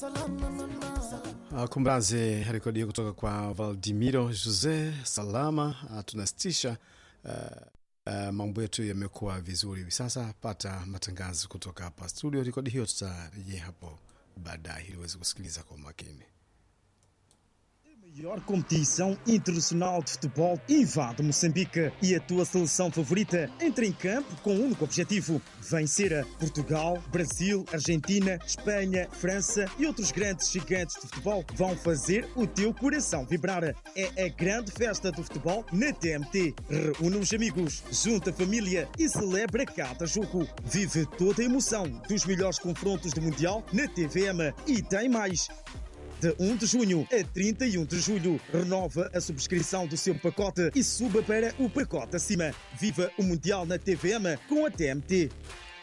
Uh, kumraze rekodi hiyo kutoka kwa Valdimiro Jose Salama. Uh, tunasitisha uh, uh, mambo yetu yamekuwa vizuri hivi sasa. Pata matangazo kutoka hapa studio. Rekodi hiyo tutarejea hapo baadaye ili uweze kusikiliza kwa umakini. Maior competição internacional de futebol invade Moçambique e a tua seleção favorita entra em campo com um único objetivo: vencer Portugal, Brasil, Argentina, Espanha, França e outros grandes gigantes de futebol vão fazer o teu coração vibrar. É a grande festa do futebol na TMT. Reúne os amigos, junta a família e celebra cada jogo. Vive toda a emoção dos melhores confrontos do Mundial na TVM e tem mais. De 1 de junho a 31 de julho, renova a subscrição do seu pacote e suba para o pacote acima. Viva o Mundial na TVM com a TMT.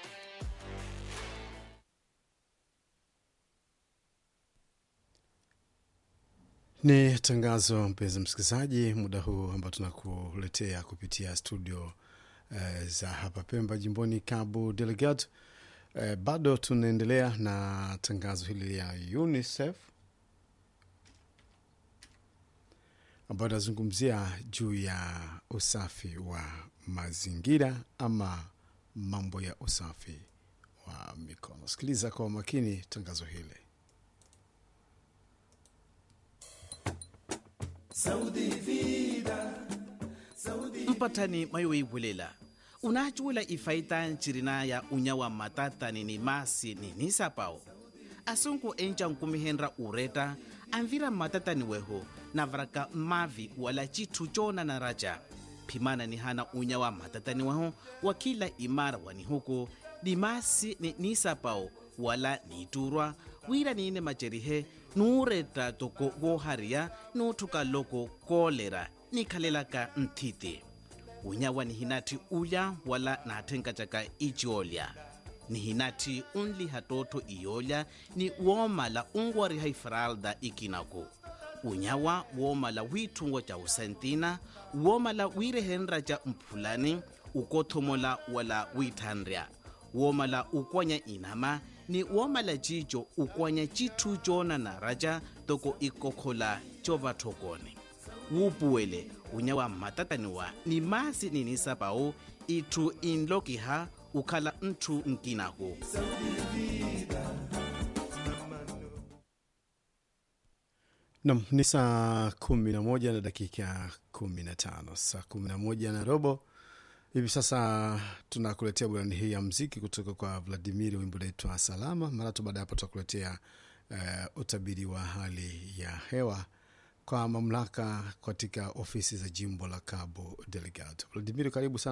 Ni tangazo mpenzi msikilizaji, muda huu ambao tunakuletea kupitia studio eh, za hapa Pemba, jimboni Cabo Delgado. Eh, bado tunaendelea na tangazo hili ya UNICEF ambayo inazungumzia juu ya usafi wa mazingira ama mambo ya usafi wa mikono. Sikiliza kwa makini tangazo hili. mpatani mayoibulela unacuula ifaita ncirina ya unyawa matatani ni masi ni nisapao asunku enca nkumihenra ureta anvira matatani weho navaraka mavi wala citu cona na raja phimana ni hana unyawa matatani weho wa kila imara wani huku ni masi ni nisapao wala niturwa wira niine macerihe nuureta toko wohariya nuuthuka loko koolera nikhalelaka nthiti unyawa nihinati ulya wala naathenkatyaka iciolya nihinati unliha tootho iyolya ni woomala unwariha ifralda ikinaku unyawa woomala wiithungo ca usentina woomala wiirehenra ca mphulani ukothomola wala wiithanrya woomala ukwanya inama ni woomala cico ukwanya cithu coonana raca toko ikokhola covathokone wuupuwele unyawa mmatataniwa ni masi ninisapau itthu inlokiha ukhala nthu nkinaku Nam ni saa kumi na moja na dakika kumi na tano saa kumi na moja na robo hivi sasa. Tunakuletea burani hii ya mziki kutoka kwa Vladimir, wimbo naitwa Salama. Mara tu baada ya hapo tutakuletea uh, utabiri wa hali ya hewa kwa mamlaka katika ofisi za jimbo la Cabo Delgado. Vladimir, karibu sana.